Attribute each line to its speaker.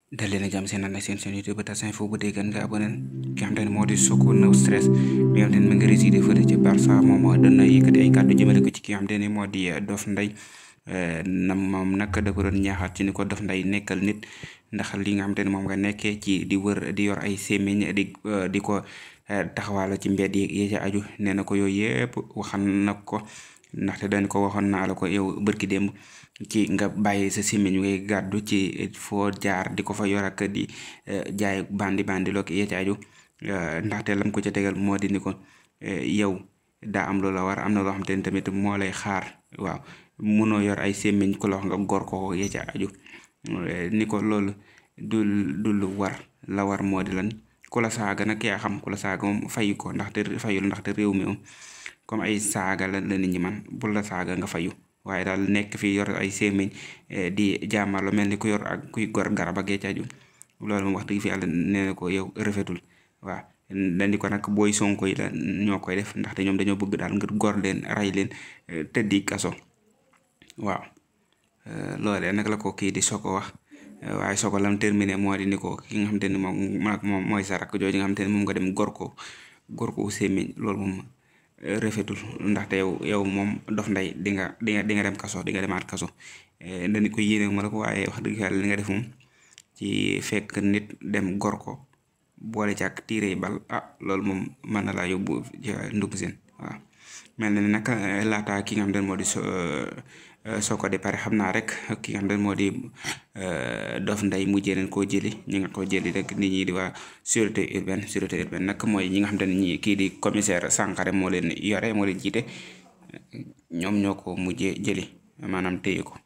Speaker 1: dal leen a jàmm seen ànd ak seen seen YouTube tas info bu dee gën nga abonné ki nga xam te ne moo di Soko No Stress mi nga xam te ne mu ngi résidé fële ci Barça moom doon na yëkkati ay kàddu jëmale ko ci ki nga xam te ne moo di Dof Ndeye na moom nag da ko doon ñaaxaat ci ni ko Dof Ndeye nekkal nit ndax li nga xam te ne moom nga nekkee ci di wër di yor ay sémmiñ di di ko taxawaala ci mbedd yi ci aju nee na ko yooyu yëpp waxan na ko ndaxte dañ ko waxoon naa la ko yow bërki démb ci nga bàyyi sa sémmiñ ngay gàddu ci foo jaar di ko fa yor ak di jaay bandi bandi loo yee ci aju ndaxte lam ko ca tegal moo di ni ko yow daa am loola war am na loo xam te ne tamit moo lay xaar waaw munoo yor ay sémmiñ ku la wax nga gor ko yee ci aju ni ko loolu du du lu war la war moo di lan ku la saaga nag yaa xam ku la saaga moom fayu ko ndaxte fayul ndaxte réew mi moom comme ay saaga la la nit ñi man bu la saaga nga fayu waaye daal nekk fii yor ay sémmiñ di jaamarlo mel ni ku yor ak kuy gor garab ak aju loolu moom wax dëgg fi yàlla nee na ko yow rafetul waaw dandi ko nag booy sonko yi la ñoo koy def ndaxte ñoom dañoo bëgg daal ngir gor leen rey leen tëddi kaso waaw loolee nag la ko kii di Soko wax waaye Soko lam terminé moo di ni ko ki nga xamante ni moom moom mooy sa rakk jooju nga xamante ni moom nga dem gor ko gor ko sémmiñ loolu moom rafetul ndaxte yow yow moom Dof Ndeye di nga di nga di nga dem kaso di nga demaat kaso dañu ko yéene ma la ko waaye wax dëgg yàlla li nga def moom ci fekk nit dem gor ko boole ci ak tiire bal ah loolu moom mën na laa yóbbu ci ndugg seen waaw mel na ni nag laata ki nga xam ne moo di Soko di pare xam naa rek ki nga xam ne moo di Dof Ndeye mujjee nañ koo jëli ñi nga ko jëli rek nit ñi di waa sûreté urbaine sûreté urbaine nag mooy ñi nga xam ne ñi kii di commissaire Sankharé moo leen yore moo leen jiite ñoom ñoo ko mujjee jëli maanaam téye ko